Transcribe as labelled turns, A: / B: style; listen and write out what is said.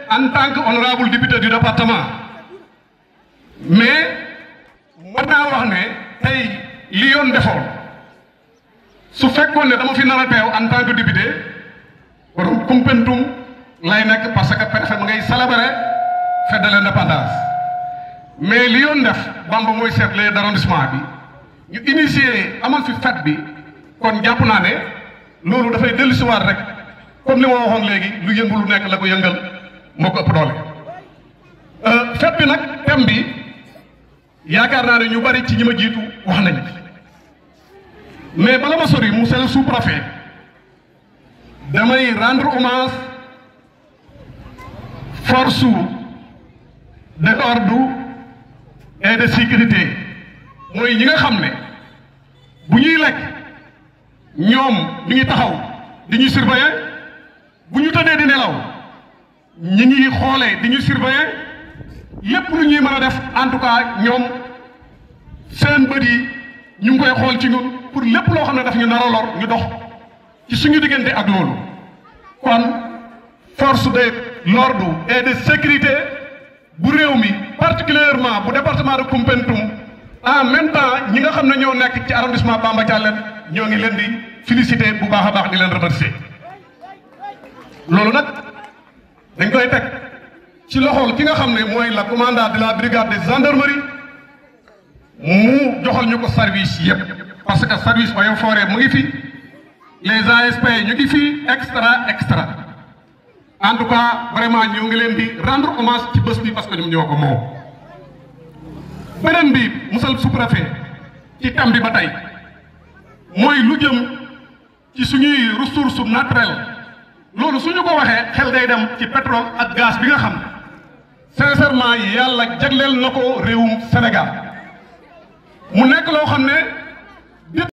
A: en tant que honorable député du département mais mën naa wax ne tey li yoon defoon su fekkoon ne dama fi nar a teew en tant que député borom Koumpentoum lay nekk parce que préfet ma ngay célébrer fête de l'indépendance mais li yoon def Bamba mooy chef d'arrondissement bi ñu initié amal fi fête bi kon jàpp naa ne loolu dafay dellusiwaat rek comme li ma waxoon léegi lu yëngu lu nekk la ko yëngal moo ko ëpp doole. fête bi nag thème bi yaakaar naa ne ñu bari ci ñi ma jiitu wax nañu mais bala ma sori monsieur le sous-préfet damay rendre hommage force de l'ordre et de sécurité mooy ñi nga xam ne bu ñuy lekk ñoom ñu ngi taxaw di ñu surveiller bu ñu tëddee di nelaw ñi ngi xoolee di ñu surveiller lépp lu ñuy mën a def en tout cas ñoom seen bët yi ñu ngi koy xool ci ñun pour lépp loo xam ne daf ñu nar a lor ñu dox ci suñu diggante ak loolu kon force de l'ordre et de sécurité bu réew mi particulièrement bu département de Koumpentoum en même temps ñi nga xam ne ñoo nekk ci arrondissement Bamba Dialène ñoo ngi leen di féliciter bu baax a baax di leen remercier loolu nag dañ koy teg ci loxol ki nga xam ne mooy la commandant de la brigade de gendarmerie mu joxal ñu ko service yépp parce que service Eaux et Forêts mu ngi fi les ASP ñu ngi fi extra extra en tout cas vraiment ñoo ngi leen di rendre hommage ci bés bi parce que ñoom ñoo ko moom. beneen bi monsieur le sous-préfet ci thème bi ba tey mooy lu jëm ci suñuy ressources naturelles loolu suñu ko waxee xel day dem ci pétrole ak gaz bi nga xam ne sincèrement yàlla jagleel na ko réewum Sénégal mu nekk loo xam ne